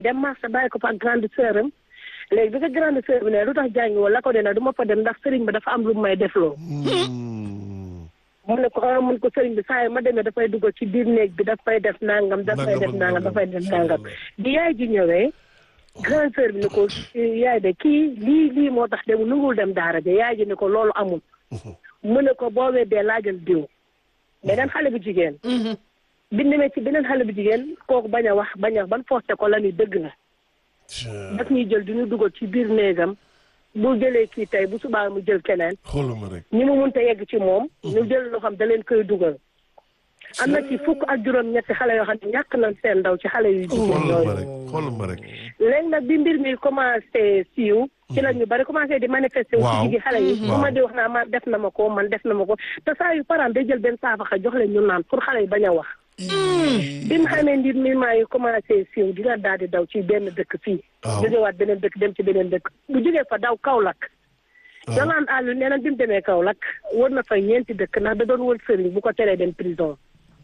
dem marché bàyyi ko fa ak grande sœur am léegi bi ko grande sœur bi ne lu tax jàngi woon la ko dee du ma fa dem ndax sëriñ bi dafa am lu may defloo mu ne ko ah mun ko sëriñ bi saa yi ma demee dafay dugal ci biir néeg bi dafay def nangam dafay def nangam dafay def nangam bi yaay ji ñëwee grande sœur bi ne ko yaay de kii lii lii moo tax dem nungul dem daara ja yaay ji ne ko loolu amul mu ne ko boo weddee laajal diw beneen xale bu jigéen bi demee ci beneen xale bu jigéen kooku bañ a wax bañ a ban forcé ko la ni dëgg la daf ñuy jël di ñu dugal ci biir néegam bu jëlee kii tey bu subaa mu jël keneen xooluma rek ñi mu mënta yegg ci moom ñu jël loo xam da leen koy dugal am na ci fukk ak juróom ñetti xale yoo xam ne ñàkk nañ seen ndaw ci xale yu jigéen xooluma yooyu rek xooluma rek léegi nag bi mbir mi commencé siiw ci la ñu bari commencé di manifester wu Waaw. ci jigi xale yi bu ma di wax naa man def na ma ko man def na ma ko te saa yu parent day jël benn saafaxa jox leen ñu naan pour xale yi bañ a wax bi mu xamee mbir mi maa yi commencé siiw dina daal di daw ci benn dëkk fii Waaw. jógewaat beneen dëkk dem ci beneen dëkk bu jógee fa daw Kaolack Jolaan Aliou nee na bi mu demee Kaolack wër na fa ñeenti dëkk ndax da doon wër sëriñ bu ko teree dem prison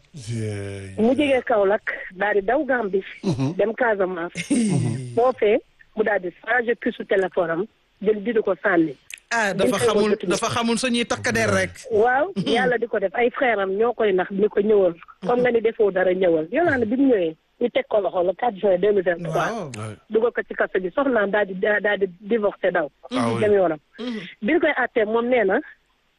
Jeey. mu jógee Kaolack daal di daw Gambie dem Casamance foofee mu daal di changé puce téléphone am jël di ko sànni ah dafa Dañ koy xamul wëlbati. dafa xamul suñuy takkadeer rek. waaw yàlla di ko def ay frère am ñoo koy nax ni ko ñëwal comme nga ni defoo dara ñëwal Yolande bi mu ñëwee ñu teg ko loxo le 4 juin 2023 waaw. Ouais. dugal ko ci kaso bi soxnaam daal di daal di divorcé daw Ah oui. dem yoonam bi ñu koy àttee moom nee na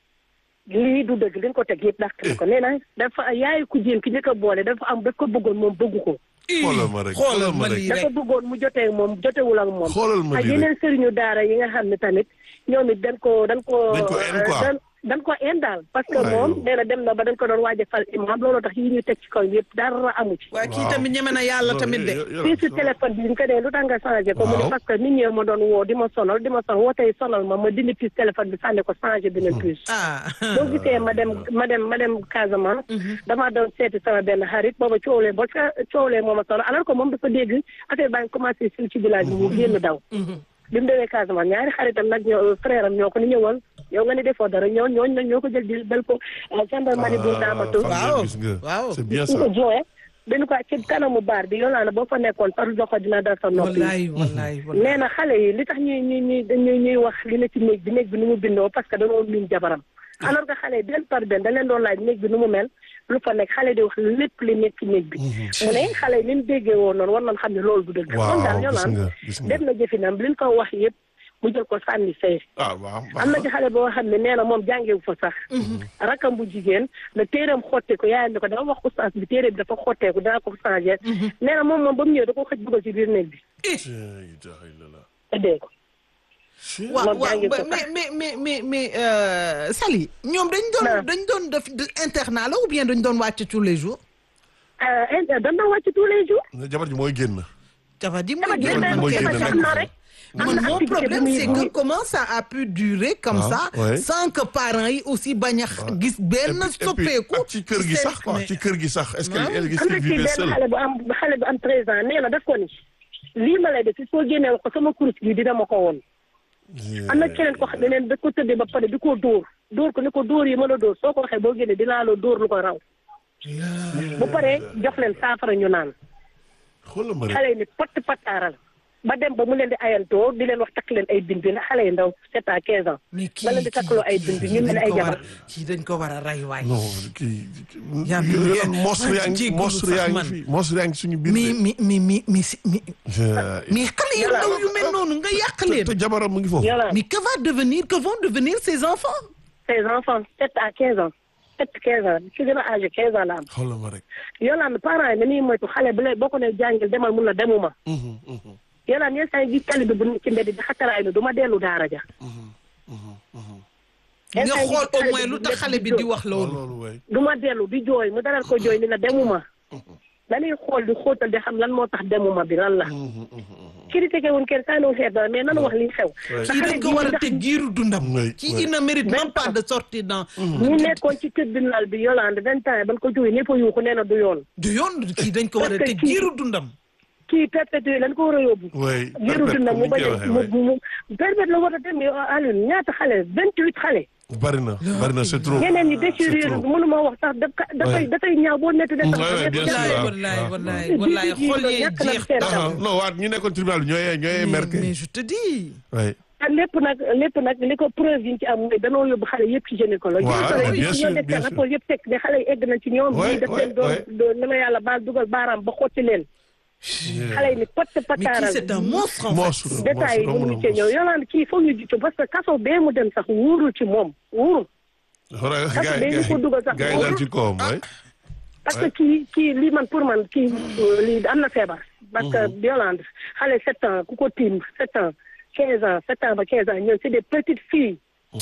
lii du dëgg li ñu ko teg yëpp dàq na ko nee na dafa yaayu ku jéem ki njëkk a boole dafa am daf ko bëggoon moom bëggu ko xoolal ma rek xoolal xoolal ma ma rek lii dafa rek. bëggoon mu jotee moom jotewul ak moom xoolal ma ak lii yeneen rek sëriñu daara yi nga xam ne tamit ñoom it dañ ko dañ ko Dañ ko en quoi. dañ dañ ko en daal parce que Ouais, moom yow. nee na dem na ba dañ ko doon waaj a fal imam loolu tax yi ñuy teg ci kaw yëpp dara amu ci waaye kii Waaw. tamit ñeme na yàlla tamit de. fii si téléphone bi ñu ko dee lu tax nga changé ko mu ne Waaw. parce que nit ñi ma doon woo di ma sonal di ma sonal woo tey sonal ma ma dindi puce téléphone bi sànni ko changé beneen puce ah. boo gisee ma dem ma dem ma dem Casamance damaa doon seeti sama benn xarit booba coowlee ba ca coowlee moo ma sonal alors que moom dafa dégg affaire baa ngi commencé sil ci village bi mu génn daw bi mu demee Casamance ñaari xaritam nag ñoo frère am ñoo ko ni ñëwal yow nga ni defoo dara ñoo ñooñu nag ñoo ko jël di dal ko gendarmerie bu Ndaamatu Waaw. gis nga Waaw. c'est bien ñu ça ko joxe dañu ko ci kanamu baar bi yow naa ne boo fa nekkoon sax loxo dina dal sa noppi wallaay wallaay wallaay. nee na xale yi li tax ñuy ñuy ñuy ñuy ñuy wax li na ci néeg bi néeg bi nu mu bindoo parce que dañoo miin jabaram alors que xale yi benn par benn da leen doon laaj néeg bi nu mu mel lu fa nekk xale di wax lépp li nekk ci néeg bi mu ne xale yi li ñu déggee woon noonu war nañ xam ne loolu du dëgg Waaw, kon daal ñoo gis naan nga, gis nga. def na jëfinam li ñu ko wax yëpp mu jël ko sànni fee ah waaw am na ci xale boo xam ne nee na moom jàngewu fa sax rakam bu jigéen la téeram xotteeku yaayam ne ko dama wax oustaz bi téere bi dafa xotteeku dana ko changé nee na moom moom ba mu ñëwee da ko xëj dugal ci biir néeg bi tëddee ko waaw moom waaw jàngi ko mais mais mais mais mais euh, Sali ñoom dañ doon Non. dañ doon def de- internat la ou bien dañ doon wàcc tous les jours. ah dañ doon wàcc tous les jours jabar ji mooy génn jabar ji dama mooy génn génn mooy kenn génn kenn am na rek am man na mon activité problème bu muy- c'est bu que muy- comment ça a pu durer comme Ah, ça ouais. sans que parents yi aussi bañ a gis benn Et puis- et puis, soppeeku ak ci kër gi seen- sax quoi mais- ci kër gi sax est-ce que Ah. elle est-ce am na qu'elle ci vivait benn seule xale bu am xale bu am treize ans nee na daf ko ni lii ma lay def si soo génnee wax ko sama kurus bi dina ma ko woon am na keneen ko xam ne neen da ko tëddee ba pare di ko dóor dóor ko ni ko dóor yi ma la dóor soo ko waxee boo génnee dinaa la dóor lu ko raw bu paree jox leen saafara ñu naan xoolal ma rek xale yi ni patt pattaaral ba dem ba mu leen di ayantoo di leen wax takk leen ay bind ndax xale yi ndaw sept à quinze ans mais kii ba leen di takkaloo ay bind ñu mel ni ay dañ ko war jabar a- kii dañ ko war a rey waay non kii yaa ngi ngeen- monstre yaa ngi jéggulu monstre sax yaa ngi man. fi monstre yaa ngi suñu biir mais mais mais mais mais si- mais de. mais xale yu ndaw yu mel noonu nga yàq te leen te jabaram mu ngi foofu Yolande mais que va devenir que vont devenir ces enfants ses enfants sept à quinze ans sept quinze ans ci gën a âgé quinze ans la am xoolal ma rek Yolande parents yi dañuy moytu xale bu lay boo ko ne jàngil demal mun la demuma Mhm, mhm, Yolande yenn saa yi gis tali bi bu nekk ci mbedd di xataraay ni du ma dellu daara ja nga Yenn saa yi xool gis au xale moins bi lu di tax nekk xale bi di di wax waaw loolu loolu waay du ma dellu di jooy mu dalal ko jooy ni la demuma dañuy xool di xóotal di xam lan moo tax demuma bi lan la critiqué wuñ kenn saa noonu xeet dara mais nanu wax li xew te kii xale dañ ko bii war a ndax tëj giiru dundam Oui, kii oui. il ne mérite même Vingt pas ans. de sortir dans ñu nekkoon ci tribunal bi Yolande vingt ans ban ko jógee ñëpp a yuuxu nee na du yoon du yoon kii dañ ko war a Parce que tëj kii- giiru dundam kii perpétué lañ ko war a yóbbu oui giru perpète dina comme mu ni ñu bañ koy a waxee mu waay mu permettre la war a dem yow Alioune ñaata xale vingt huit xale bari na bari na c'est trop. ñeneen ñi c'est déchirure trop. mënuma wax sax daf ka- dafay Ouais. dafay ñaaw boo nett de Mm, sax ouais, ouais, bien sûr. wallaay waaw, wallaay waaw. wallaay wallaay Di- di- xol yee ñàkk na jeex seen Ah, non waat ñu nekkoon tribunal bi ñooy ñooy mais merke. mais je te dis Ouais. te lépp nag lépp nag li ko preuve yi ñu ci am mooy danoo yóbbu xale yëpp ci gynécologue Waaw, gynécologue yi bien sûr, ñoo def bien seen sûr. rapport yëpp fekk ne xale yi egg nañ ci ñoom Ouais, ñii def ouais, leen doon ouais. doon na ma yàlla baal dugal baaraam ba xotti leen xale yi ni pott mais kii pataaral c'est un monstre en fait Monstre, détails yi monstre, mënuñu monstre. cee ñëw Yolande kii foog ñu jiitu parce que kaso bee mu dem sax wóorul ci moom wóorul Xoolal Parce que gars yi dañu ko dugal sax gars yi dal ci kawam waay. parce que kii kii lii man pour man kii euh, lii am na feebar parce que Yolande xale sept ans ku ko tiim sept ans quinze ans sept ans ba quinze ans ñoom c'est des petites filles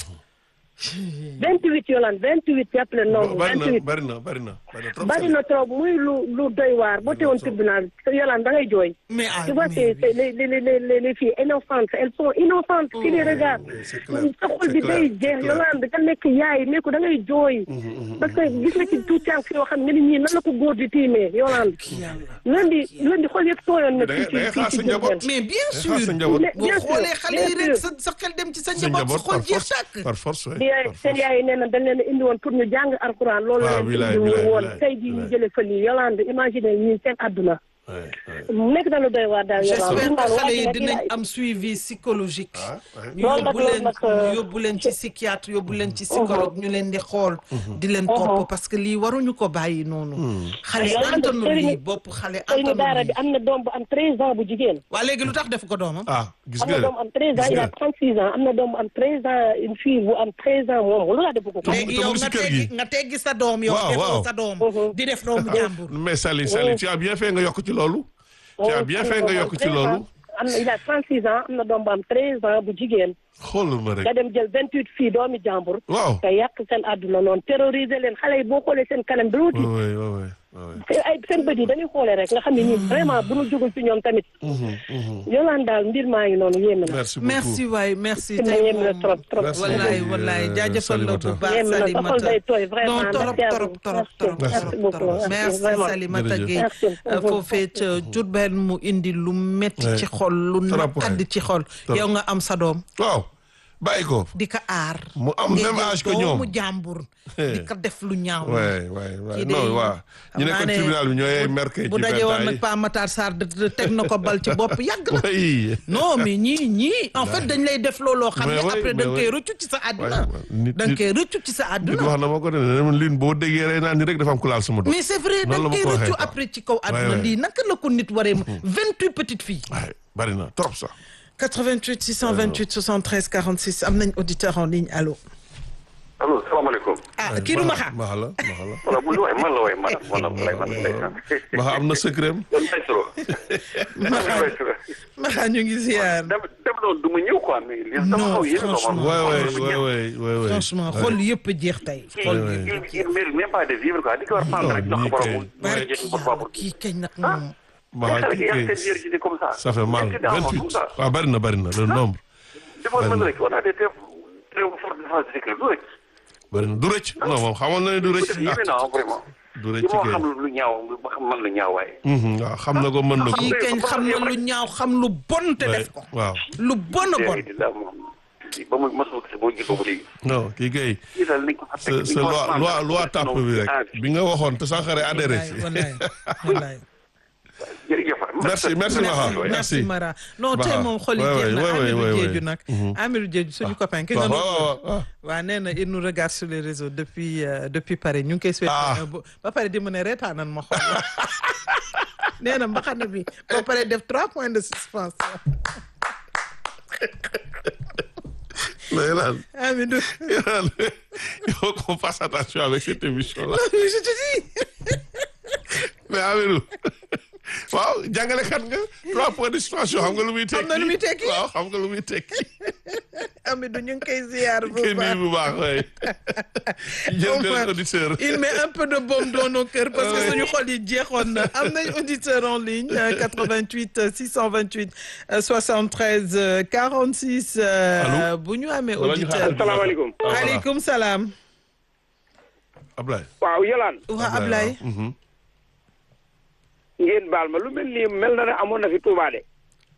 vingt huit Yolande vingt huit jàppale noonu bari vingt na huit bari na bari na bari na trop. bari na trop muy lu lu doy waar boo teewoon tribunal Yolande da ngay jooy mais ah tu vois mais c'est c'est les les les les les filles innocentes elles sont innocentes qui les regardent oui, c'est clair, sa xol c'est bi clair, day c'est jeex clair. Yolande da nekk yaay ne ko da ngay jooy parce que gis nga ci tout temps yoo xam ne ni ñii nan la ko góor di tiimee Yolande lundi lundi xol yëpp tooyoon na Da ngay- fii da ngay ci xaar fii sa ci njaboot. Diourbel mais bien xaar sûr sa njaboot. Mais- boo bien sûr, xoolee xale yi bien rek sûr. sa sa xel dem ci sa sa njaboot sa njaboot xol par jeex force tàkk par force waay. di yaay par seen force. yaay yi nee na dañ leen a indi woon pour ñu jàng alxuraan loolu waaw, leen wilaay, indi wilaay, woon wilaay, tey jii ñu wilaay. jële fa lii Yolande imagine ñii seen àdduna Ouais, ouais. nekk na lu doy waar daal j'espère Yolande que xale yi nag dinañ yaay- am suivi psychologique Ah, ouais. ñu Loolu nag yóbbu loolu leen nag, ñu euh, yóbbu leen ci psychiatre yóbbu leen ci psychologue ñu leen di xool di leen topp parce que lii waruñu ko bàyyi noonu xale Yolande, antanu sëriñ- lii bopp xale sëriñu daara antanu bi lii am na doom bu am 13 ans bu jigéen waa léegi lu tax def ko doomam ah gis am na nga doom bu am 13 ans gis il a nga 36 ans am na doom bu am 13 ans une fille bu am 13 ans moom lu la defu ko ko Te- léegi te mu yow ngi si nga kër teggi gi. nga teggi sa doom yow Waaw, defoo waaw. sa doom Mhm. di def doomu jàmbur mais Sali Sali tu as bien fait nga yokk ci loolu. tu as bien fait nga yokk ci loolu. am na il a 36 ans am na doom bu am 13 ans bu jigéen xoolal ma rek. nga dem jël 28 filles doomi jàmbur waaw. nga yàq seen àdduna noonu terroriser leen xale yi boo xoolee seen kanam bi wuti oui oui oui oui. te ay seen bët yi dañuy xoolee rek nga xam ne ñii vraiment bu ñu jógul ci ñoom tamit yolaan daal mbir maa ngi noonu yéeme na merci beaucoup merci waay merci ma tey yéeme na moom trop trop Merci. wallaay beaucoup, wallaay euh, jaajëfal la bu Salimata. baax yéeme na sa xol Salimata day tooy vraiment non torop merci à torop vous. torop Merci. torop merci torop beaucoup torop merci vraiment. Salimata Jërëjëf. Gueye Merci. Euh, foofee ca Diourbel mu indi lu metti Ouais. ci xol lu Trop, ouais. naqadi ci xol Trop. yow nga am sa doom waaw bàyyi ko. di ko aar Mu am ngay même jël âge que ñoom. doomu jàmbur di ko def lu ñaaw waay waay waay Kii de non waaw. xam ñu naa nekkoon ne tribunal bi ñooy ay merke ci bu daje vingt woon ans nag yi. Pa Matar Sarr de- de- teg na ko bal ci bopp yàgg na oui. non mais ñii ñii en fait dañ lay def looloo xam ne Mais oui, après da nga mais koy oui. rëccu ci sa àdduna Ouais, nit- da nga koy rëccu ci sa nit àdduna wax na ma ko de ne lin boo déggee rey naa ni rek dafa am ku laal sama doom. mais c'est vrai da Noonu nga la ma koy ko waxee, rëccu quoi. après ci kaw àdduna ouais. lii naka la ko nit waree vingt-huit petites filles waay bari na trop sax. 88 628 73 46 am nañ auditeur en ligne allo allo salaamaaleykum. ah kii du ma xam Maxa la Maxa la. voilà bu ñu waay man la waay man man la waay man la Maxa am na secret am. yow Mbaye Soro. Mbaye Soro. ma xam ñu ngi ziar dem dem doon du ma ñëw quoi mais li dama Non, xaw yéene ko man. franchement. waay waay waay waay waay waay. franchement xol yëpp jeex tey xol Ouais, yëpp il il mérite même pas de vivre quoi di ko war a prendre rek jox ko borom mu barki jël ko yàlla borom. kii kañ nag moom Maxa Xale kii yi kay ak seen virginité comme ça. ça fait mal Ñetti daa vingt comme huit ça. waaw bari na bari na le nombre. defoon mën rek on a des très très fortes défenses de sécurité du rek. bari na du rëcc non moom xamoon na ne du rëcc yéeme ah naa vraiment. du li rëcc moo kay. xam lu ñaaw ba xam man lu ñaaw waaye. Mhm, waaw xam na ko mën na ko. kii kañ xam na lu ñaaw xam lu bon te def ko waaw lu bon a bon léegi di la moom ba mu mosoo gis boo gisoo ba léegi. non kii kay kii daal nañ ko fa sa teg, sa nañ ko loi fa loi prendre. loi tàpp bi rek Ah, bi nga waxoon te Sankharé adhéré wallaay wallaay wallaay jërëjëf merci merci Maxa merci merci. Mara non Bah, tey moom xol yi ouais, jeex na ouais, ouais, Amirou ouais, Diédhiou ouais. nag Amirou Diédhiou suñu copain ki waaw nga waaw waaw waaw. waaw nee na il nous regarde sur les réseaux depuis euh, depuis Paris ñu ngi koy souhaité Ah. un beau- ba pare di mu ne reetaanan ma xool nee na mbaxana bi ba pare def trois points de suspension mais Yolaan Amidou Yolaan il faut qu'on fasse attention avec cette émission là je te dis mais Amirou waaw jàngalekat nga trois points de suspension xam nga lu muy tekki Xam na lu muy tekki? waaw xam nga lu muy tekki Amidou ñu ngi koy ziar bu kenn baax bu baax waay jël Au moins, benn auditeur il met un peu de baume dans nos cœurs parce que suñu xol yi jeexoon na am nañ auditeur en ligne euh, 88 euh, 628 euh, 73 euh, 46 euh, Allô? bu ñu amee Wala ñu xaar- auditeur Asalaamaaleykum. Ah, voilà. aleykum salaam Ablaye waaw Yolande waa Ablaye mhm. ngeen baal ma lu mel nii mel na ne amoon na fi Touba de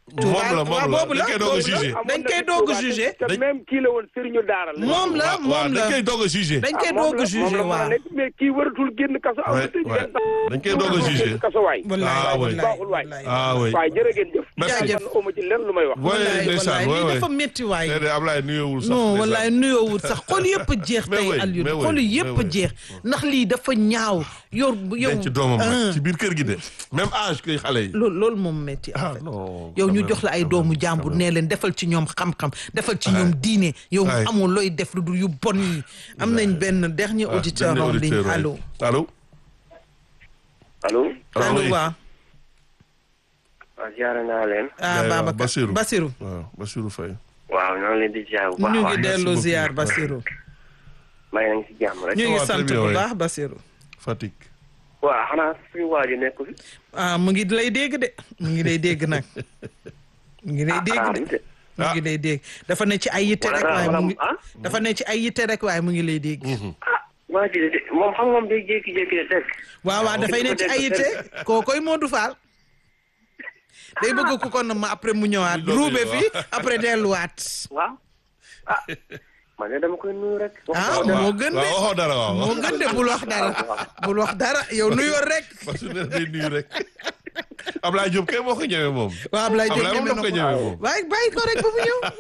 moom la waaw moom la boobu la dañ koy doog a boobu la. jugé. dañ koy doog a jugé. te même kii la woon sëriñu daara la. moom la waaw waaw moom dañ la koy doog a jugé. dañ koy ah, moom doog a la- moom jugé la mën a waaw. nekk, mais kii waratul génn kaso. am Ouais, na tëj ouais. ngeen sax. dañ koy doog a jugé. génn kaso waay. wallaay Ah, oui. wallaay baaxul waay. wallaay. ah oui. waaye jërë ngeen jëf. Jaajëf. man amu ci lenn lu may wax. Ouais, wallaay ndeysaan, wallaay ouais, lii ouais. dafa métti waay. tey de Ablaye nuyoowul sax. non ndeysaan. wallaay nuyoowul sax xol yëpp jeex Mais tey oui, Alioune mais oui, xol mais yëpp oui. jeex ndax lii dafa ñaaw yor yow denc doomam ah, nag ci biir kër gi de même âge que xale yi. loolu loolu moom métti en ah fait non. yow quand ñu même, jox la ay quand doomu même, jàmbur quand même. nee leen defal ci ñoom xam-xam defal ci ñoom diine yow Ay. amoo looy def lu dul yu bon yi am nañ benn dernier Ah, auditeur dernier en ligne auditeur, ouais. allo allo. allo. allo oui. waa waaw ziare naa leen. ah Waaw, Babacar Bassirou. Bassirou waaw Bassirou Faye. waaw ñoo ngi leen di ziar bu baax. ñu ngi waaye dellu beaucoup. ziar Bassirou maa ngi si jàmm rek. ñu ngi waaw, sant très bien, bu oui. baax Bassirou Fatick. waaw xanaa suñu waa ji nekk fi. ah mu ngi lay dégg de mu ngi lay dégg nag mu ngi lay dégg ah de de. mu ngi lay dégg dafa ne ci ay yitte Wala rek daa- waaye wala mu mu- ngi ah? dafa ne ci ay yitte rek waaye mu ngi lay dégg ah waa ji de moom xam nga moom day jékki-jékki de dégg. waaw waaw dafay ne ci ay yitte kookoy Modou Fall day bëgg ku ko na ma après mu ñëwaat Lu ruube doon fi après delluwaat waaw ah man de dama koy nuyu rek. ah wax moo gën de waaw waxoo dara waaw. moo gën de bul wax dara bul wax dara yow nuyoo rek Bassirou nee na day nuyu rek. Ablaye Diop kay moo ko ñëwee moom. waaw Ablaye Diop Ablaye moom ñeme daf ko na ñëwee ko moom. waaye bàyyi ko rek ba mu ñëw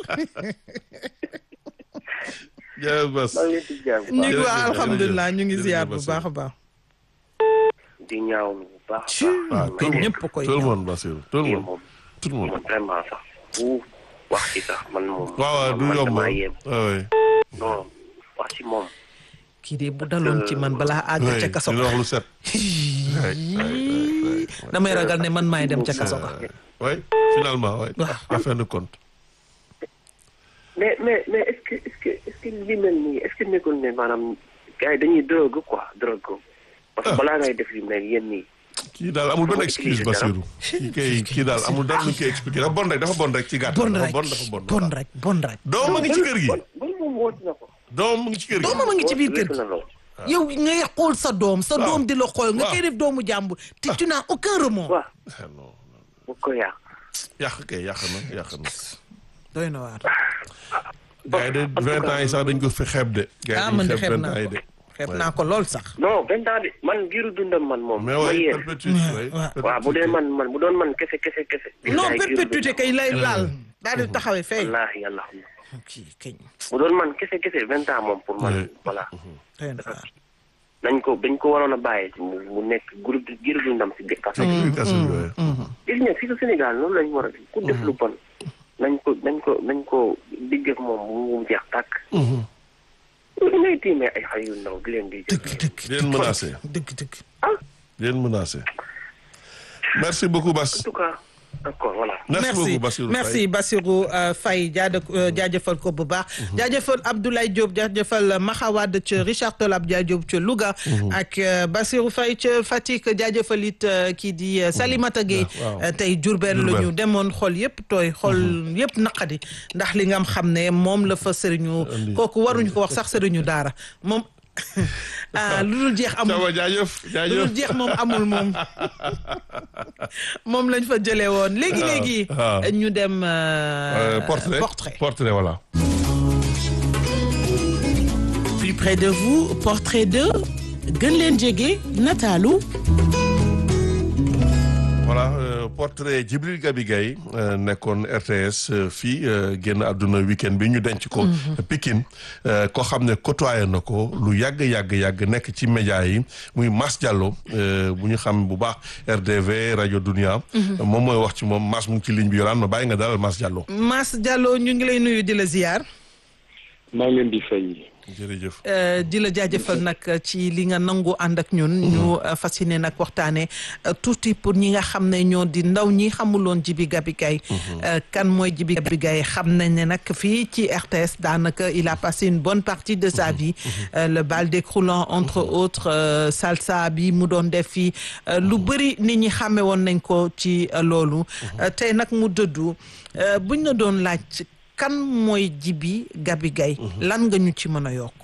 jërëjëf Bass. maa ngi leen di ziar bu ñu baax. ngi waa jërëjëf, alhamdulilah ñu ngi jërëjëf, ziar bu Bassirou. baax a baax di ñaawlu bu baax. ci Ah, tout le ñëpp monde koy tout le ñëw. monde Bassirou tout le kii monde moom tout le kii monde. moom vraiment sax bu wax ci sax man moom. waaw waaw du man yomb. damaa yéem. waaw oui. non wax ci moom. kii de bu daloon ci man balaa àgg ca oui kaso dina ga wax lu set. damay ragal ne man maay dem ca kaso ga oui finalement oui. Waaw. en fin de compte. mais mais mais est-ce que est-ce que est-ce que li mel nii est-ce que nekkul ne maanaam gars yi dañuy drogue quoi drogue ko parce que balaa ngay def li mel yéen nii. kii daal amul benn Dama excuse utiliser Bassirou. kii kay kii daal amul dara lu ñu koy expliqué dafa bon rek dafa bon rek ci gàttal. bon dafa rek bon dafa bon. bon rek bon rek doom ma ngi ci kër gi. bon bon moom woote na ko. doom mu ngi ci kër gi. doomam a ngi ci biir kër Weesu gi na lool. yow ngay xool sa doom sa Waaw. doom di la xool nga Waaw. koy def doomu jàmbur te tu n'as aucun remords waaw Ah, non non. bu ko yàq. yàq kay yàq na yàq na. doy na waar gars yi de vingt ans yi sax dañ ko fi xeeb de. gars ah yi man dañ de xeeb xeeb vingt naa ans yi ko de. xeeb naa ko lool sax non vingt ans de man giiru dundam man moom. mais ma oui yéen. perpétuité oui. waaw. waaw bu dee man man bu doon man kese kese kese. non billaay giiru perpétuité dundam. kay lay laal daal di taxawee fay wallaahi yàlla xam na. kii kañ bu doon man kese kese vingt ans moom pour man Oui. voilà. doy na waar nañ ko dañ ko waroon a bàyyi ci mu mu nekk groupe giiru dundam si biir kaso. Explication bi oui. gis nga fii ko Sénégal loolu lañ war a def ku def lu bon nañ ko nañ ko nañ ko digg ak moom bu mu jeex tàkk. li ngay tiimee ay xale yu ndaw di leen di jël. dëgg dëgg di leen menacé dëgg dëgg di leen menacé. merci beaucoup Bass. en tout cas d'accord voilà. merci beaucoup merci Bassirou merci Bassirou euh, Faye jaada euh, jaajëfal ko bu baax. jaajëfal Abdoulaye Diop jaajëfal Maxawad ca Richard Toll Abdoulaye Diop ca Louga. ak euh, Bassirou Faye ca Fatick jaajëfal it euh, kii di euh, Salimata Gueye. waaw. euh, tey Diourbel la ñu demoon xol yëpp tooy xol yëpp naqadi ndax li nga xam ne moom la fa sëriñu Andi. kooku waruñu ko wax sax sëriñu daara moom ah lu dul jeex amul. Thiaw jaajëf lu jaajëf. dul jeex moom amul moom moom lañ fa jëlee woon léegi léegi. waaw. ñu dem. euh, Euh, portrait portrait. portrait voilà. plus près de vous portrait de gën leen jege nataalu voilà euh, portrait Djibril Gabi Gaye euh, nekkoon RTS euh, fii euh, génn àdduna week-end bi ñu denc ko. Pikine euh, koo xam ne côtoyé na ko lu yàgg yàgg yàgg nekk ci média yi muy Mass Diallo euh, bu ñu xam bu baax RDV rajo Dunia. moom mooy wax ci moom Mass mu ngi ci ligne bi yoraan ma bàyyi nga dalal Mass Diallo. Mass Diallo ñu ngi lay nuyu di la ziar maa ngi leen di fay jërëjëf. euh, di la jaajëfal nag ci li nga nangu ànd ak ñun. ñu euh, fas yéene nag waxtaanee euh, tuuti pour ñi nga xam ne ñoo di ndaw ñi xamuloon Djibi Gabi Gaye euh, kan mooy Djibi Gabi Gaye xam nañ ne nag fii ci RTS daanaka il a passé une bonne partie de sa vie. Euh, le bal décroulant entre autres euh, salsa bi mu doon def fii euh, lu bëri nit ñi xàmme woon nañ ko ci euh, loolu. Euh, tey nag mu dëddu euh, buñ la doon laaj. kan mooy Djibi Gabi Gaye lan nga ñu ci mën a yokk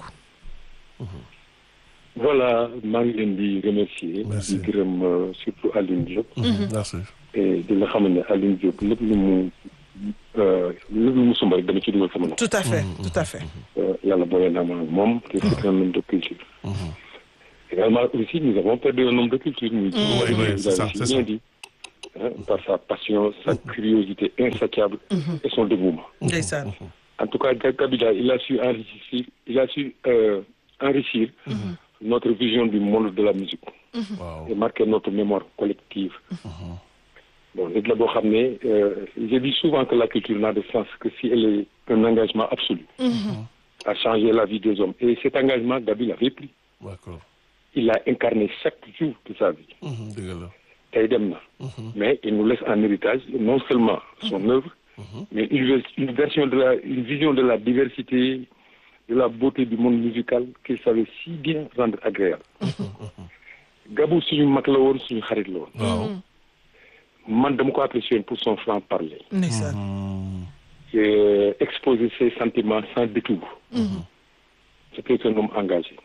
voilà maa ngi leen di remercier Merci. di gërëm euh, surtout Aline Diop merci. et di nga xam ne Alioune Diop lépp lu mu euh, lépp lu mu sumb rek dama ci dugal sama nopp tout à fait tout à fait Euh, yàlla boole naa ma ak moom te c'est un homme de culture également aussi nous avons perdu un homme de culture muy Oui, oui, c'est ça, c'est ça. bien dit hein, par sa passion sa curiosité insatiable et son dévouement ndeysaan En tout cas, Kabila, il a su enrichir, il a su euh, enrichir notre vision du monde de la musique waaw et marquer notre mémoire collective. Bon, nit la boo xam ne euh, je dis souvent que la culture n'a de sens que si elle est un engagement absolu à changer la vie des hommes. Et cet engagement, Gabi l'avait pris. d'accord Il l'a incarné chaque jour de sa vie. Mhm, dëgg la tey dem na. Mais il nous laisse en héritage non seulement son œuvre, mais une, vers- une version de la, une vision de la diversité, de la beauté du monde musical qu'il savait si bien rendre agréable. Gabou suñu mag la woon suñu xarit la woon. waaw Man dama ko apprécié pour son franc parler. ndeysaan Euh, exposer ses sentiments sans détour. C'était un homme engagé.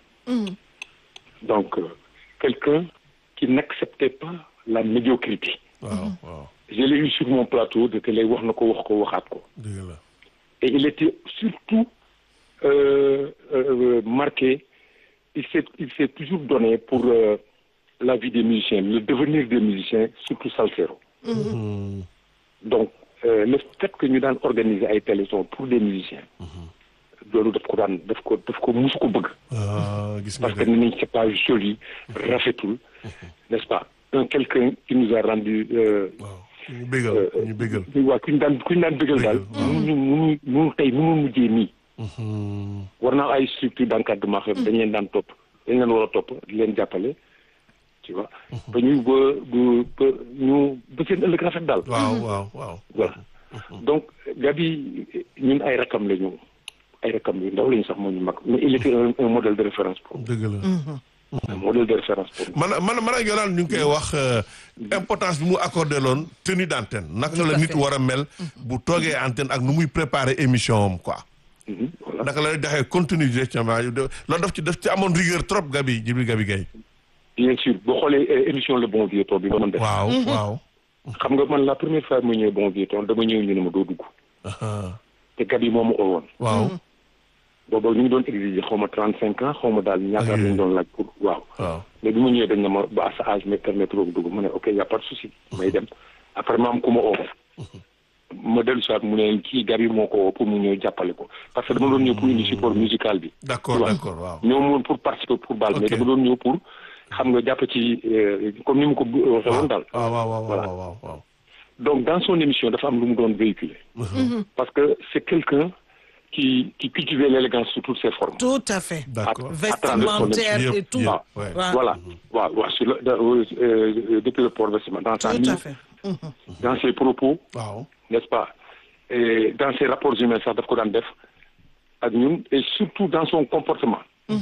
Donc, euh, quelqu'un qui n'acceptait pas la médiocrité. waaw waaw Je l'ai eu sur mon plateau de télé wax na ko wax ko waxaat ko. dëgg la Et il était surtout euh, euh, marqué, il s'est il s'est toujours donné pour euh, la vie des musiciens, le devenir des musiciens, surtout Salsero. Mhm, Donc, euh, le fait que ñu daan organiser ay téléthons pour des musiciens, loolu daf ko daan daf ko daf ko musu ko bëgg. ah gis nga Parce que de ni nañ c'est pas joli, rafetul, n'est-ce pas? Un quelqu'un qui nous a rendu euh, waaw ñu bégal ñu bégal waaw ku ñu daan ku ñu daan bëggal daal. mënuñu mënuñu mënu tey mënu mujjee nii. Mhm, war naa ay structure d'encadrement xam dañ leen daan topp dañ leen war a topp di leen jàppale tu vois. ba ñu ba ba ba ñu ba seen ëllëg rafet daal. waaw waaw waaw voilà donc Gabi ñun ay rakam la ñu ay rakam yu ndaw lañu sax moo ñu mag mais il était un un modèle de référence pour nous. dëgg la un modèle de référence pour nous. man man man ak Yolande ñu ngi koy wax euh, importance bi mu accordé loon tenue d'antenne naka la à nit fait. war a mel bu toogee antenne ak nu muy préparer émission am quoi Mhm, voilà naka la doxee contenu directement loolu daf ci daf ci amoon rigueur trop Gabi Djibril Gabi Gaye bien sûr boo xoolee euh, émission le bon vieux temps bi ma doon def. waaw waaw xam nga man la première fois mu ñëwee bon vieux temps dama ñëw ñu ne ma doo dugg ah, te Gabi moo ma oo woon. waaw booba ñu ngi doon exiger xaw ma trente cinq ans xaw ma daal ñaata Ok. lañ doon laaj pour waaw. waaw mais bi ma ñëwee dañ ne ma ba sa âge me permettre nga dugg ma ne ok y' a pas de souci may dem après ma am ku ma oo ma dellu soit mu ne kii Gabi moo ko woo pour mu ñëw jàppale ko parce que dama doon ñëw pour indi support musical bi. d'accord waaw. d'accord waaw ñëw moon pour participer pour baal mais Ok. dama doon ñëw pour xam nga jàpp ci euh, comme ni mu ko bu- waxee woon daal. waaw waaw waaw Voilà. waaw waaw waaw donc dans son émission dafa am lu mu doon véhiculer. parce que c'est quelqu'un qui qui cultivait l'élégance sous toutes ses formes. tout à fait d'accord vestimentaire Yëpp, et tout yëpp, ouais. waaw Voilà, waaw waaw sur le, dans, euh, euh, depuis le port vestimentaire, dans sa tout à mine, fait dans ses propos, waaw n'est-ce pas, et dans ses rapports humains sax daf ko daan def ak ñun et surtout dans son comportement.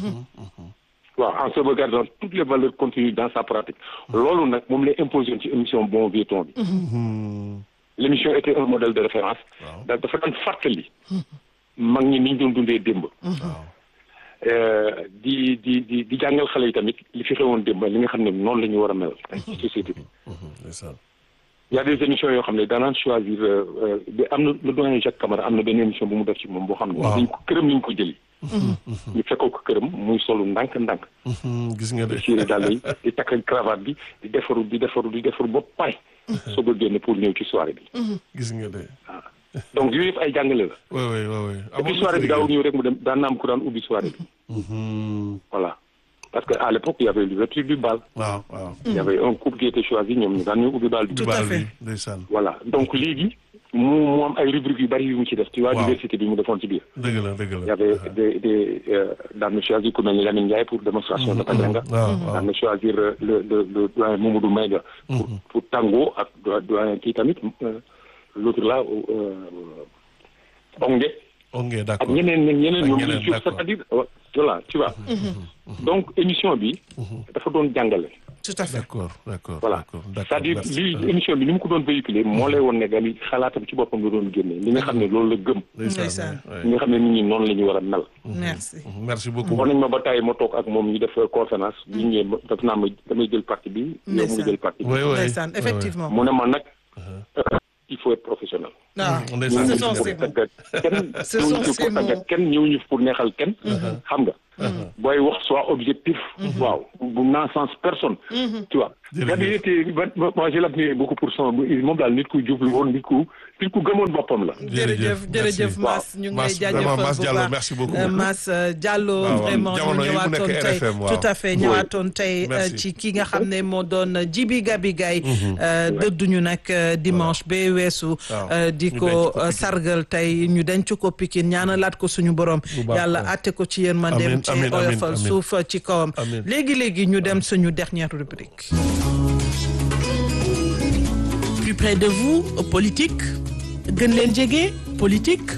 waaw en sauvegardant toutes les valeurs contenues dans sa pratique. loolu nag moom lay imposé woon ci émission bon vieux temps bi. Mhm, l'émission était un modèle de référence. waaw da dafa daan fàttali. mag ñi ni ñu doon dundee démb. waaw Euh, di di di di jàngal xale yi tamit li fi xewoon démb li nga xam ne noonu la ñu war a mel ci société bi. mhm, ndeysaan. Il y a des émissions yoo xam ne daanaan choisir euh, euh, ba am na le doyen Jacques Camara am na benn émission bu mu def ci moom boo xam ne. Waaw. dañ ko këram ñu ko jëli. ñu fekkoo ko këram muy solu ndànk-ndànk. Mhm, gis nga de di siire dàll yi di takk cravate bi di defaru di defaru di defaru ba pare. soog a génn pour ñëw ci soirée bi. gis nga de donc yooyu yëpp ay jàngale la. oui oui oui oui et puis soirée bi daawul ñëw rek mu dem daan na am ku daan ubbi soirée bi. Mhm, voilà parce que à l'époque il y avait l'ouverture du bal. waaw waaw il y avait un couple qui était choisi ñoom ñu daan ñëw ubbi bal bi. Tout à Baal fait. bi ndeysaan voilà donc léegi mu mu am ay rubriques yu bari yu mu ci def. ci waa Waaw. diversité bi mu defoon ci biir. dëgg la dëgg la Il y avait des, des euh, daan na choisir ku mel ni Lamine Ndiaye pour démonstration de Pajanga. waaw daan waaw na choisir euh, le le le doyen Mamadou Maïga. pour pour tango ak do- doyen kii tamit euh, l'autre là euh, Ongué ok ak d'accord ñeneen ñeneen ñeneen Ak ñoom ñeneen, ñu ci d'accord. c'est-à-dire euh, voilà tu vois. donc émission bi. dafa doon jàngale. tout à fait d'accord d'accord voilà d'accord d'accord c'est-à-dire merci. li émission bi ni mu ko doon véhiculer moo lay woon ne gali xalaatam ci boppam la doon génne li nga xam ne loolu la gëm. ndeysaan Ndeysaan. ouais. li nga xam ne nit ñi noonu la ñu war a mel. merci merci beaucoup war nañ ma ba tàyyi ma toog ak moom ñu def conférence bi ñu ñëwee def naa ma damay jël parti bi. yow mu Ndeysaan. jël parti bi. oui oui ndeysaan oui, effectivement mu ne ma nag euh, il faut être professionnel. ah ndeysaan ce gis sont nga ces de. mots. tàggat kenn Ce ñëw sont ñu ces pour tàggat mots. kenn ñëw ñu pour neexal kenn xam nga booy wax soit objectif waaw bu naa sens personne tu vois Jërëjëf. c'est-à-dire que man- man- moi je l'admire beaucoup pour son moom daal nit ku jublu woon nit ku nit ku gëmoon boppam la jërëjëf jërëjëf merci. Mass ñu ngi lay Mass, jaajëfal vraiment, Mass bu Diallo, baax. merci beaucoup. Euh, Mass euh, Diallo waaw, waaw. vraiment ñu Jamono yi mu ñëwaatoon nekk tey RFM, waaw. tout à fait ñëwaatoon tey euh, Merci. ci ki nga xam ne moo doon Djibi Gabi Gaye euh, dëdduñu nag euh, dimanche ba weesu Waaw. euh, di Ñu ko denc ko euh, Pikine. sargal tey ñu denc ko Pikine ñaanalaat ko suñu borom Bu baax, yàlla waaw. àtte ko ci yërmandeem Amiin, ci amiin, amiin, oyofal amiin. suuf euh, ci kawam Amiin. léegi-léegi ñu dem suñu dernière rubrique Plus près de vous, politique. gën leen jege, politique.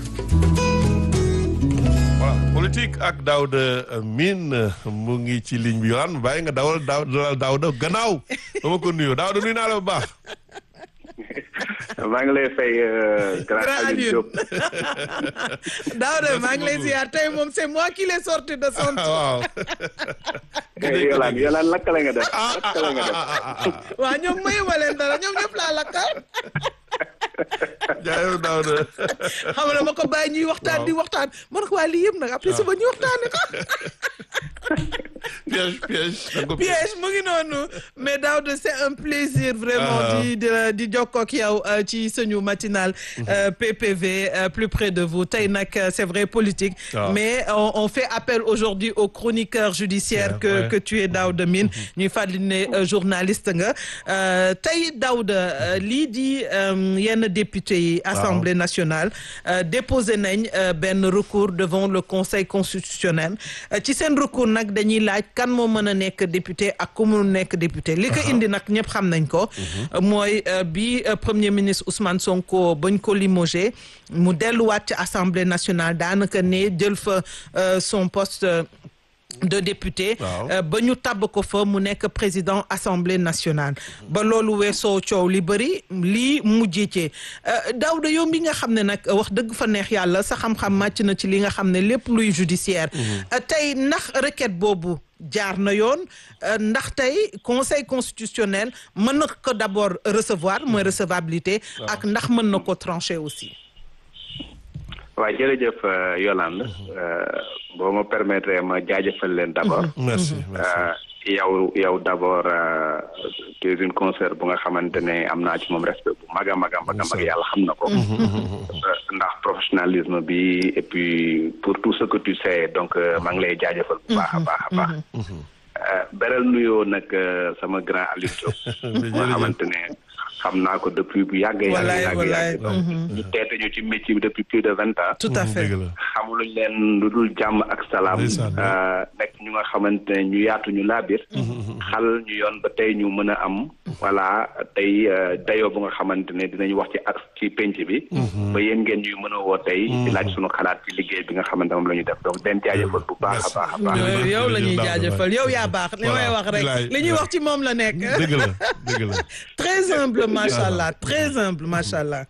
voilà politique ak Daouda Mine mu ngi ci ligne bi yoon bàyyi nga dawal daaw dalal Daouda gannaaw dama ko nuyoo Daouda nuyu naa la bu baax. maa ngi lay fay euh, grand Grand Aliou Aliou. Diop Daouda maa ngi lay ziar tey moom c'est moi qui l'ai sorti de son waaw. Yolaan Yolaan lakkale nga def ah ah lakkale nga def ah ah ah waaw ñoom mayu ma leen dara ñoom ñëpp laa lakkal jaayoo Daouda. xam nga dama ko bàyyi ñuy waxtaan di waxtaan man ko waa lii yëpp nag après suba ñu waxtaane ko piège piège. da nga ko piège mu ngi noonu mais Daouda c'est un plaisir vraiment Ah. di di di jokkoo ak yow euh, ci suñu matinal euh, PPV euh, plus près de vous tey nag euh, c'est vrai politique Ah. mais on, on fait appel aujourd'hui au chroniqueur judiciaire Ouais, que ouais. que tu es Daouda Mine ñuy fàttali ne euh, journaliste nga Euh, tey Daouda euh, lii di euh, yenn député yi Assemblée nationale euh, déposé nañ euh, benn recours devant le Conseil constitutionnel Euh, ci seen recours nag dañuy laaj kan moo mën a nekk député ak ku mu nekk député li ko indi nag ñëpp xam nañ ko euh, mooy euh, bi euh, premier ministre Ousmane Sonko bañ ko limogé mu delluwaat ci Assemblée nationale daanaka ne jël fa euh, son poste euh, de député Waaw. euh, ba ñu tabb ko fa mu nekk président assemblée nationale ba loolu weesoo coow li bëri lii mujjee ci Daouda yow mi nga xam ne nag wax dëgg fa neex yàlla sa xam-xam màcc na ci li nga xam ne lépp luy judiciaire Euh, tey ndax requête boobu jaar na yoon euh, ndax tey conseil constitutionnel mën na ko d'abord recevoir mooy recevabilité ak ndax mën na ko trancher aussi waaw jërëjëf euh, Yolande euh, boo ma permettre ma jaajëfal leen d'abord merci merci. Euh, yow yow d'abord euh, tu es une concert bu nga xamante ne am naa ci moom respect bu mag a mag a mag a mag yàlla xam na ko Euh, ndax professionnalisme bi et puis pour tout ce que tu sais donc euh, maa ngi lay jaajëfal bu baax a baax a baax Euh, beral nuyoo nag euh, sama grand Aliou Diop nga xamante ne xam naa ko depuis bu yàgg yàgg Wallaay, yàgg wallaay. yàgg ñu teete ñu ci métier bi depuis plus de vingt ans tout à fait dëgg la. xamuluñ leen lu dul jàmm ak salaam Ndeysaan, ouais. euh, nekk ñu nga xamante ne ñu yaatu ñu laabir xal ñu yoon ba tey ñu mën a am voilà tey euh, dayoo bu nga xamante ne dinañ wax ci ak ci penc bi ba yéen ngeen ñuy mën a woo tey di laaj suñu xalaat ci liggéey bi nga xamante moom la ñu def donc den jaajëfal bu baax a baax a baax yow yow la ñuy jaajëfal yow yaa baax li may Voilà, wax rek bilaay, li ñuy wax ci moom la nekk dëgg la dëgg la. très humble macha allah très humble macha allah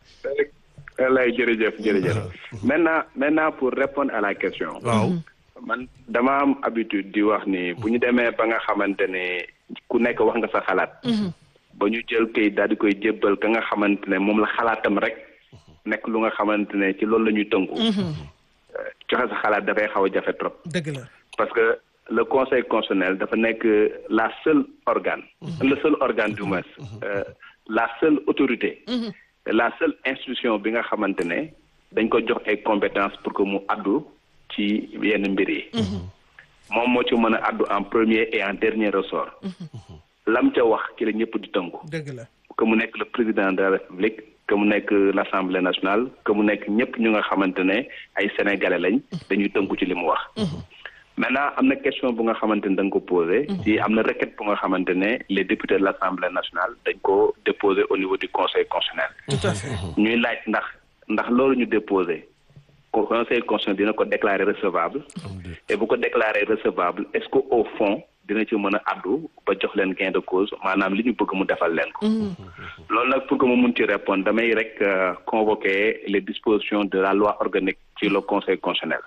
lay jërëjëf jërëjëf maintenant maintenant pour répondre à la question waaw. man dama am habitude di wax ni bu ñu demee ba nga xamante ne ku nekk wax nga sa xalaat ba ñu jël kayit daal di koy jébbal ka nga xamante ne moom la xalaatam rek nekk lu nga xamante ne ci loolu la ñuy tënku Euh, joxe sa xalaat dafay xaw a jafe trop dëgg la parce que le conseil constitutionnel dafa nekk la seule organe le seul organe du moins euh, la seule autorité la seule institution bi nga xamante ne dañ ko jox ay compétences pour que mu addu ci yenn mbir yi moom moo ci mën a addu en premier et en dernier ressort lam ca wax ci la ñëpp di tënku dëgg la que mu nekk le président de la république que mu nekk l'assemblée nationale que mu nekk ñëpp ñu nga xamante ne ay sénégalais lañ dañuy tënku ci li mu wax maintenant am na question bu nga xamante ne da nga ko posé ci am na requête bu nga xamante ne les députés de l'assemblée nationale dañ ko déposé au niveau du conseil constitutionnel tout à fait ñuy laaj ndax ndax loolu ñu déposé ko conseil constitutionnel dina ko déclarer recevable et bu ko déclarer recevable est-ce que au fond dina ci mën a addu ba jox leen gain de cause maanaam li ñu bëgg mu defal leen ko loolu nag pour que mu mun ci répondre damay rek euh, convoquer les dispositions de la loi organique ci le conseil constitutionnel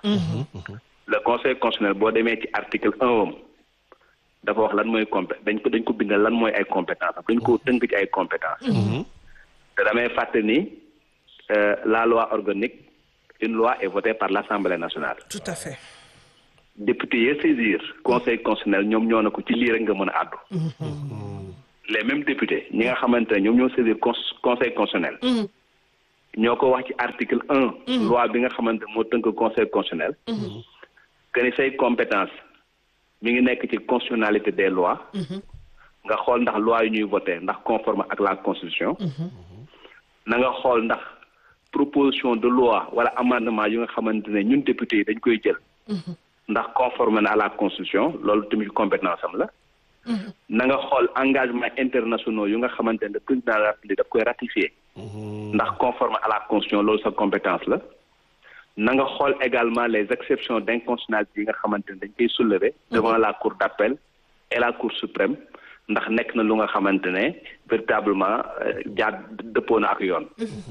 le conseil constitutionnel boo demee ci article un am dafa wax lan mooy compé dañ ko dañ ko bindal lan mooy ay compétence am dañ ko tënk ci ay compétence te damay fàtte ni euh, la loi organique une loi est votée par l'Assemblée nationale tout à fait député yi saisir conseil constitutionnel ñoom ñoo na ko ci lii rek nga mën a àddu les mêmes députés ñi nga xamante ne ñoom ñoo saisir cons- conseil constitutionnel ñoo ko wax ci article un loi bi nga xamante ne moo tënk conseil constitutionnel que ni say compétence mi ngi nekk ci constitutionnalité des lois nga xool ndax loi yu ñuy voté ndax conforme ak la constitution na nga xool ndax proposition de loi wala amendement yu nga xamante ne ñun député yi dañ koy jël ndax conforme na à la constitution loolu tamit compétence am la na nga xool engagement internationaux yu nga xamante ne le président de la République daf koy ratifier ndax conforme à la constitution loolu sa compétence la na nga xool également les exceptions d'inconstitutionnalité yi nga xamante ne dañ koy soulever devant la cour d'appel et la cour suprême ndax nekk na lu nga xamante ne véritablement euh, jaar dëppoo na ak yoon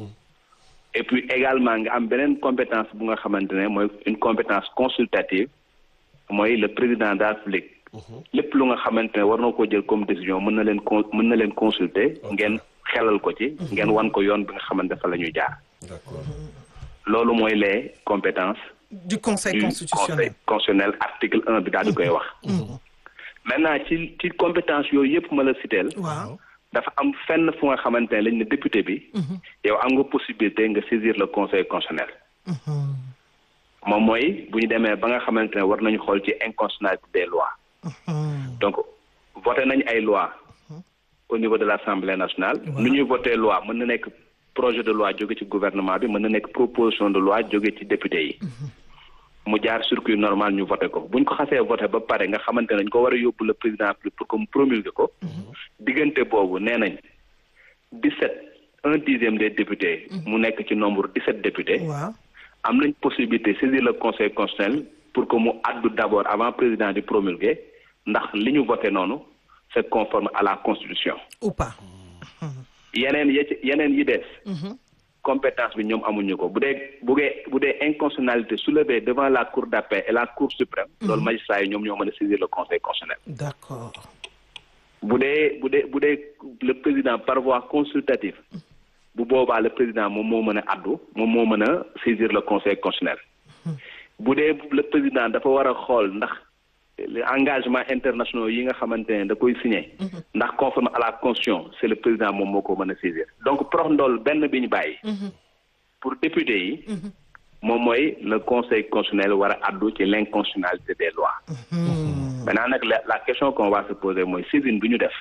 et puis également nga am beneen compétence bu nga xamante ne mooy une compétence consultative mooy le président de la République lépp lu nga xamante ne war na ko jël comme décision mën na leen con mën na leen consulter ngeen xelal ko ci ngeen wan ko yoon bi nga xamante fa la ñuy jaar d'accord loolu mooy les compétences du conseil du constitutionnel conseil constitutionnel article un bi daal di koy wax maintenant ci ci compétence yooyu yëpp ma la citeel waaw dafa am fenn fu nga xamante ne lañ ne député bi yow am nga possibilité nga saisir le conseil constitutionnel moom mooy bu ñu demee ba nga xamante ne war nañu xool ci inconstitutionnalité des lois donc voté nañ ay loi au niveau de l'Assemblée nationale nu ñuy voté loi mën na nekk projet de loi jóge ci gouvernement bi mën na nekk proposition de loi jóge ci député yi mu jaar circuit normal ñu voté ko bu ñu ko xasee voté ba pare nga xamante ne dañ ko war a yóbbu le président pour que mu promulguer ko diggante boobu nee nañ dix-sept un dixième des députés mu nekk ci nombre dix-sept députés waaw am nañ possibilité saisir le conseil constitutionnel pour que mu addu d'abord avant président di promulguer ndax li ñu voté noonu c'est conforme à la constitution ou pas yeneen yi ci yeneen yi des compétence bi ñoom amuñu ko bu dee bu dee bu dee inconstitutionnalité soulevée devant la cour d'appel et la cour suprême loolu magistrat yi ñoom ñoo mën a saisir le conseil constitutionnel d'accord bu dee bu dee bu dee le président par voie consultative bu boobaa le président moom moo mën a addu moom moo mën a saisir le conseil constitutionnel bu dee le président dafa war a xool ndax les engagements internationaux yi nga xamante ne da koy signé ndax conforme à la constitution c'est le président moom moo ko mën a saisir donc prox ndool benn bi ñu bàyyi pour député yi moom mooy le conseil constitutionnel war a addu ci l'inconstitutionnalité des lois maintenant nag la la question qu'on va se poser mooy saisine bi ñu def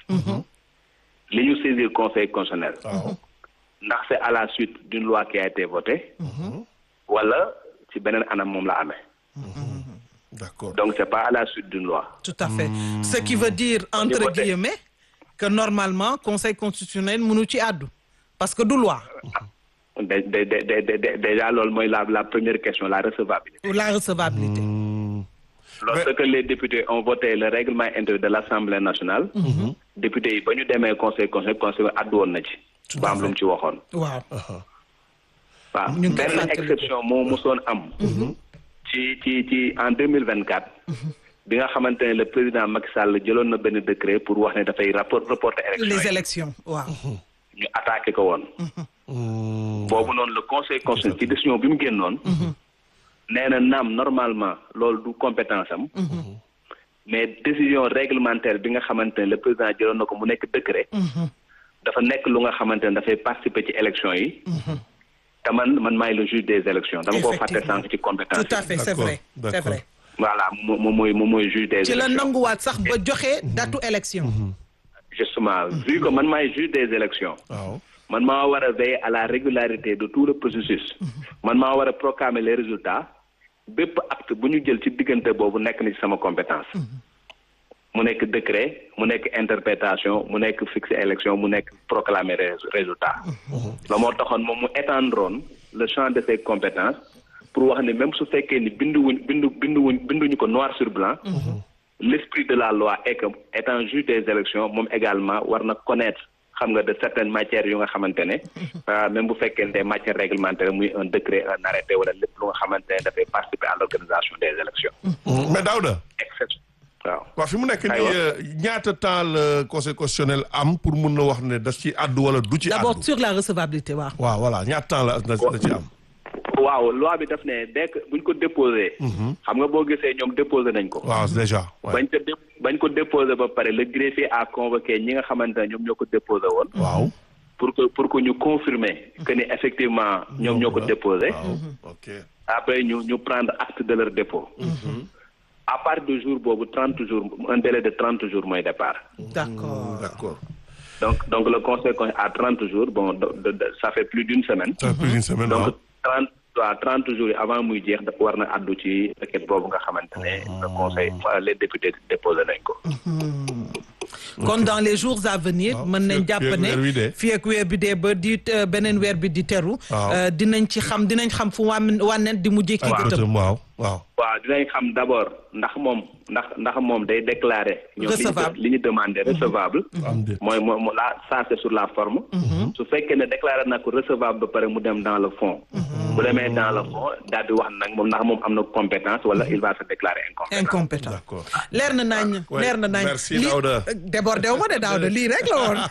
li ñu saisir conseil constitutionnel ndax c'est à la suite d'une loi qui a été votée wala ci beneen anam moom la amee d'accord donc c'est pas à la suite d'une loi tout à fait ce qui veut dire entre voté. guillemets que normalement conseil constitutionnel mënu ci àddu parce que du loi dé- dé- dé- dé- dé- déjà loolu mooy la la première question la recevabilité ou la recevabilité lorsque les députés ont voté le règlement intérieur de l'Assemblée nationale députés yi ba ñu demee conseil conseil conseil addu woon na ci ba am lu mu ci waxoon waaw waaw ñu ngi koy benn fàttaliku. exception moo mosoon am ci ci ci en deux mille vingt quatre bi nga xamante ne le président Macky Sall jëloon na benn décret pour wax ne dafay rapport reporter élection les yi élections waaw ñu attaqué ko woon boobu noonu le conseil constitutionnel ci décision bi mu génnoon nee na naam normalement loolu du compétence am mais décision réglementaire bi nga xamante ne le président jëloon na ko mu nekk décret dafa nekk lu nga xamante ne dafay participer ci élection yi te man man maay le juge des élections dama ko fàtte Effectivement. sànq ci compétence tout à fait c'est D'accord, vrai c'est d'accord. vrai voilà moom moom mooy moom mooy juge des ci la élections nanguwaat sax ba joxe datu élection justement vu que man maay juge des élections waaw man maa war a veiller à la régularité de tout le processus man maa war a proclamer les résultats bépp acte bu ñu jël ci diggante boobu nekk na ci sama compétence mu nekk décret mu nekk interprétation mu nekk fixer élection mu nekk proclamer rés- résultat la moo taxoon moom mu étendroon le champ de ses compétences pour wax ne même su fekkee ni binduwuñ bindu binduwuñ binduñu ko noir sur blanc l'esprit de la loi est que étant juge des élections moom également war na connaître xam nga de certaines matières yu nga xamante ne ah, même bu fekkee ne des matières réglementaires muy un décret un arrêté wala lépp lu nga xamante ne dafay participer à l'organisation des élections mais Daouda exception waaw waaw fi mu nekk nii Aywa. euh, ñaata temps le conseil constitutionnel am pour mun na wax ne daf ci àddu wala du ci d'abord àddu sur la recevabilité waaw waaw voilà ñaata temps la la la ci am waaw loi bi daf ne dès que buñ ko déposé xam nga boo gisee ñoom déposé nañ ko waaw déjà ouais. bañ ko dé bañ ko déposé ba pare le greffier a convoqué ñi nga xamante ne ñoom ñoo ko déposé woon waaw pour que pour que ñu confirmer que ni effectivement ñoom ñoo ko déposé waaw ok après ñu ñu prendre acte de leur dépôt à partir du jour boobu trente jours un délai de trente jours mooy départ d'accord d'accord donc donc le conseil con- à trente jours bon de, de, de- ça fait plus d'une semaine ça fait plus d'une semaine waaw donc trente waaw trente jours yi avant muy jeex dafa war na addu ci requête boobu nga xamante ne le conseil les députés déposé nañ ko kon dans les jours à venir waaw, mën nañ fii ak- jàpp fii ak ne weer wi dee. fii ak weer bi dee ba di euh, beneen weer bi di teru Waaw. euh, dinañ ci xam dinañ xam fu wàmm wànneen di mujjee ki ak gëtëm gëtëm waaw waaw waaw dinañ xam d'abord ndax moom ndax ndax moom day déclarer ñoom li ñu Recevable. li ñu demandé recevable am déet mooy mooy mo- la ça c'est sur la forme su fekkee ne déclaré na ko recevable ba pare mu dem dans le fond bu demee dans le fond daal di wax nag moom ndax moom am na compétence wala il va se déclarer incompétent incompétent d'accord leer na nañ Ouais, leer na nañ merci, Lii- Daouda. débordé wu ma de Daouda lii rek la woon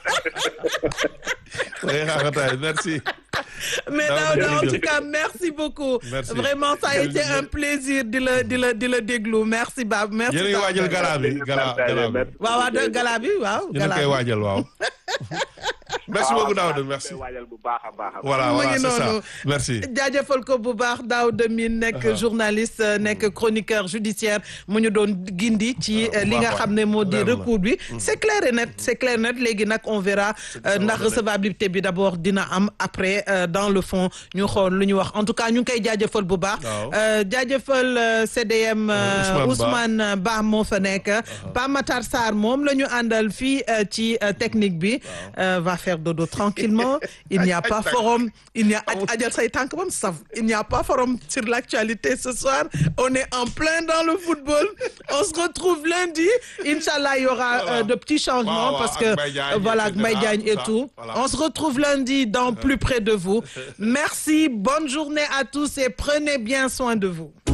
ngay xaaxataay merci mais Daouda, Daouda en jërëjëf. tout cas merci beaucoup Merci. vraiment ça a été un plaisir di la di la di la déglu merci Bab merci yéen a ngi waajal Daouda. gala bi gala gala bi waaw waaw de gala bi waaw yéen a gala ngi koy bi waajal waaw merci beaucoup Daouda merci koy waajal bu baax a baax a baax. voilà mu voilà ngi c'est ça noonu. merci jaajëfal ko bu baax Daouda Mine nekk journaliste euh, nekk chroniqueur judiciaire mu ñu doon gindi ci Ah, euh, li bu nga baax xam ne moo di leer na. recours bi c'est clair et net c'est clair et net léegi nag on verra euh, ndax recevabilité bi d'abord dina am après euh, dans le fond ñu xool lu ñu wax en tout cas ñu ngi koy jaajëfal bu baax Waaw. Euh, jaajëfal euh, CDM euh, Ousmane Ba. Ousmane Ba moo fa nekk Pa Matar Sarr moom la ñu àndal fii euh, ci euh, technique bi euh, va faire dodo tranquillement il n'y a pas forum il n'y a ajal say tànk bam saf il n'y a pas forum sur l'actualité ce soir on est en plein dans le football on se retrouve lundi Inch'Allah il y aura euh, de petits changements Waaw, waaw, parce ak que Mbaye Diagne, euh, voilà et ak Mbaye cetera, Diagne et tout ça, tout voilà. on se retrouve lundi dans plus près de vous merci bonne journée à tous et prenez bien soin de vous